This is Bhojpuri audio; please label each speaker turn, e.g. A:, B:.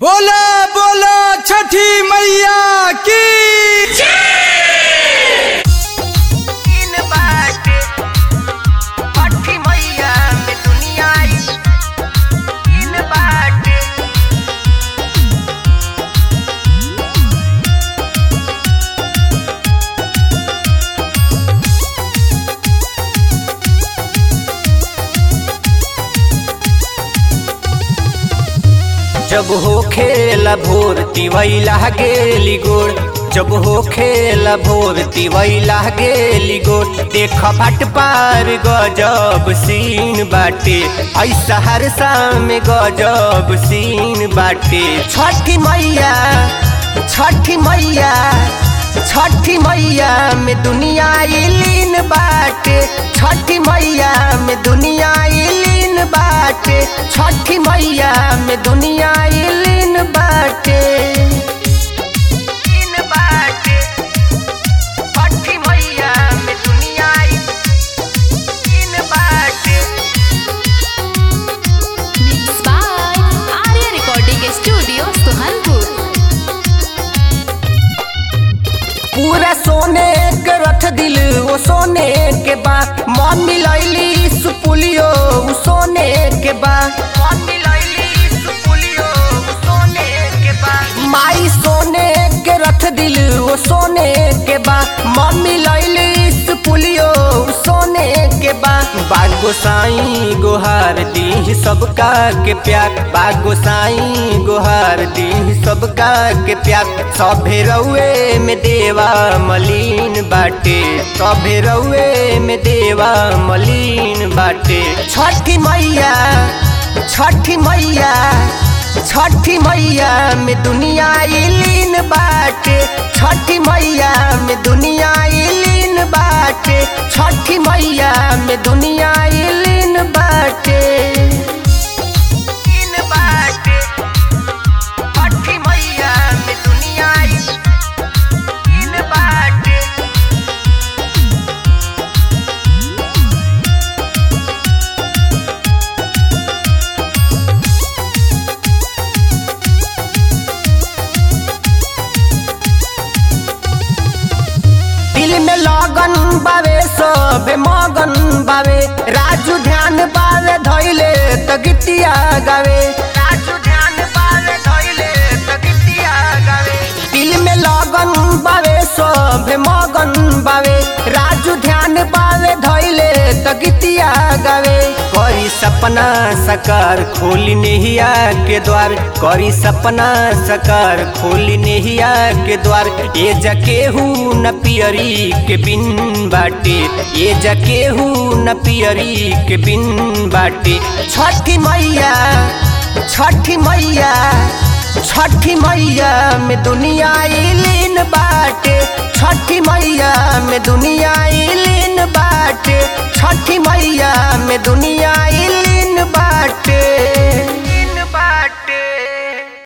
A: बोला बोला छठी मैया की
B: इन बाटे छठी मैया में दुनिया आई इन बाटे
C: जब हो खेला भोर तिवैला गेली गोड़ जब हो खेला भोर तिवैला गेली गोड़ देख भट पार गजब सीन बाटे ऐसा हर में गजब सीन बाटे छठी मैया छठी मैया छठी मैया में दुनिया लीन बाटे छठी मैया में दुनिया लीन बाटे छठी मैया में दुनिया लीन बाटे
B: इन बाटे छठी मैया में दुनिया आई इन बाटे
D: Mixed by Arya Recording Studio, Suhanpur.
C: पूरा सोने के रथ दिल वो सोने के बा मम्मी लैली सुपुलियो उ सोने के बा
B: मम्मी लैली सुपुलियो सोने के बाद
C: माई सोने के रथ दिल वो सोने के बा मम्मी लैली सुपुलियो उ सोने के बा बागो साई गोहार दी सबका के प्यार बागो साई गोहार दी सबका के प्यार सभे रउए में देवा मलिन बाटे सभे रउए में देवा मलिन बाटे छठी मैया छठी मैया छठी मैया में दुनिया लीन बाटे छठी मैया में दुनिया लीन बाटे छठी मैया में दुनिया लीन बाटे
B: इन बाटे छठी मैया में दुनिया आई इन बाटे
C: दिल में लगन बावे सब मगन बावे राजू ध्यान बावे धैले त गीतिया गावे
B: राजू ध्यान पावे धइले त गीतिया गावे
C: दिल में लगन बावे सब मगन बावे राजू ध्यान बावे धैले त गीतिया गावे करी सपना सकार खोली नेहिया के द्वार करी सपना सकार खोली नेहिया के द्वार ये जकेहू न पियरी के बिन बाटे ये जकेहू न पियरी के बिन बाटे छठी मैया छठी मैया छठी मैया में दुनिया लीन बाटे छठी मैया में दुनिया लीन